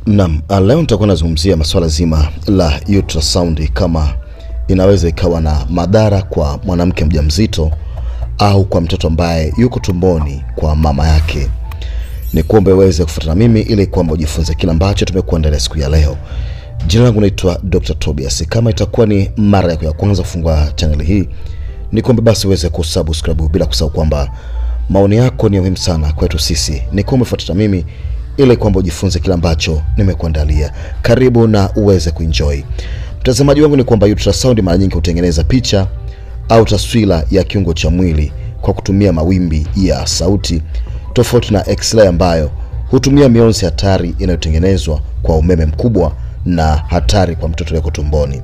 Naam, leo nitakuwa nazungumzia masuala zima la ultrasound kama inaweza ikawa na madhara kwa mwanamke mjamzito au kwa mtoto ambaye yuko tumboni kwa mama yake. Ni kuombe uweze kufuatana na mimi ili kwamba ujifunze kile ambacho tumekuandalia siku ya leo. Jina langu naitwa Dr. Tobias. Kama itakuwa ni mara yako ya kwanza kufungua channel hii, ni kuombe basi uweze kusubscribe bila kusahau kwamba maoni yako ni muhimu sana kwetu sisi. Ni kuombe fuatana na mimi ili kwamba ujifunze kile ambacho nimekuandalia. Karibu na uweze kuenjoy. Mtazamaji wangu, ni kwamba ultrasound mara nyingi hutengeneza picha au taswira ya kiungo cha mwili kwa kutumia mawimbi ya sauti, tofauti na x-ray ambayo hutumia mionzi hatari inayotengenezwa kwa umeme mkubwa na hatari kwa mtoto yuko tumboni.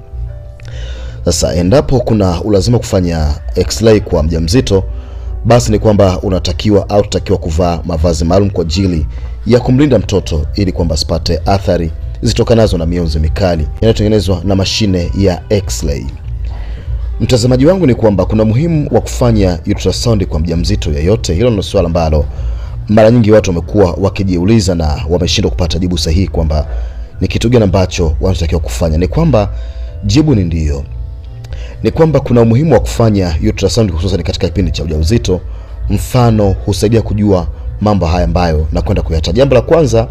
Sasa endapo kuna ulazima kufanya x-ray kwa mjamzito, basi ni kwamba unatakiwa au tutakiwa kuvaa mavazi maalum kwa ajili ya kumlinda mtoto ili kwamba asipate athari zitokanazo na mionzi mikali inayotengenezwa na mashine ya x-ray. Mtazamaji wangu ni kwamba kuna muhimu wa kufanya ultrasound kwa mjamzito yeyote. Hilo ndio swala ambalo mara nyingi watu wamekuwa wakijiuliza na wameshindwa kupata jibu sahihi kwamba ni kitu gani ambacho wanatakiwa kufanya. Ni kwamba jibu ni ndiyo, ni kwamba kuna umuhimu wa kufanya ultrasound hususan katika kipindi cha ujauzito. Mfano, husaidia kujua mambo haya ambayo nakwenda kuyataja. Jambo la kwanza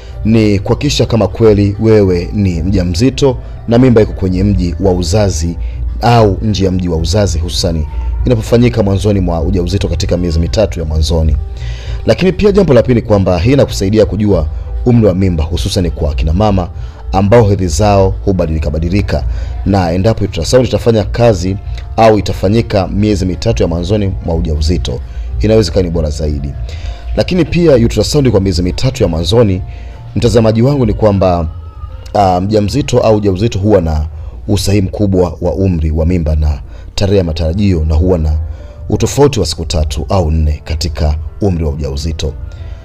ni kuhakikisha kama kweli wewe ni mjamzito na mimba iko kwenye mji wa uzazi au nje ya mji wa uzazi, hususani inapofanyika mwanzoni mwa ujauzito katika miezi mitatu ya mwanzoni. Lakini pia jambo la pili kwamba hii inakusaidia kujua umri wa mimba, hususani kwa kina mama ambao hedhi zao hubadilika badilika, na endapo ultrasound itafanya kazi au itafanyika miezi mitatu ya mwanzoni mwa ujauzito, inaweza kuwa ni bora zaidi. Lakini pia ultrasound kwa miezi mitatu ya mwanzoni, mtazamaji wangu, ni kwamba uh, mjamzito au ujauzito huwa na usahihi mkubwa wa umri wa mimba na tarehe ya matarajio, na huwa na utofauti wa siku tatu au nne katika umri wa ujauzito.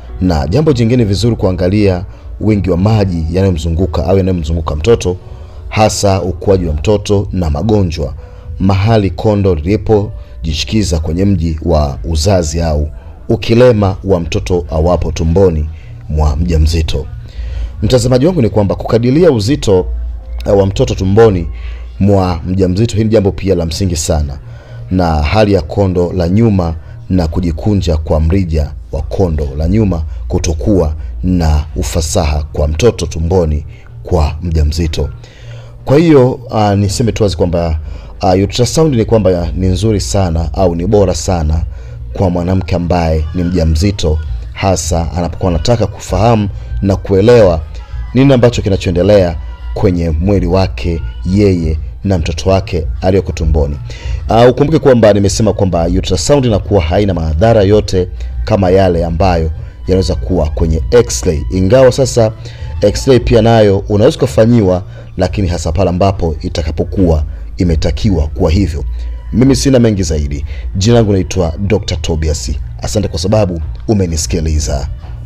Na jambo jingine vizuri kuangalia wingi wa maji yanayomzunguka au yanayomzunguka mtoto, hasa ukuaji wa mtoto na magonjwa mahali kondo lilipojishikiza kwenye mji wa uzazi au ukilema wa mtoto awapo tumboni mwa mjamzito. Mtazamaji wangu ni kwamba kukadiria uzito wa mtoto tumboni mwa mjamzito, hili jambo pia la msingi sana, na hali ya kondo la nyuma na kujikunja kwa mrija wa kondo la nyuma kutokuwa na ufasaha kwa mtoto tumboni kwa mjamzito. Kwa hiyo uh, niseme tu wazi kwamba uh, ultrasound ni kwamba ni nzuri sana au ni bora sana kwa mwanamke ambaye ni mjamzito, hasa anapokuwa anataka kufahamu na kuelewa nini ambacho kinachoendelea kwenye mwili wake yeye na mtoto wake aliyoko tumboni. Uh, ukumbuke kwamba nimesema kwamba ultrasound inakuwa haina madhara yote kama yale ambayo yanaweza kuwa kwenye x-ray, ingawa sasa x-ray pia nayo unaweza kufanyiwa, lakini hasa pale ambapo itakapokuwa imetakiwa kuwa hivyo. Mimi sina mengi zaidi. Jina langu naitwa Dr. Tobias. Asante kwa sababu umenisikiliza.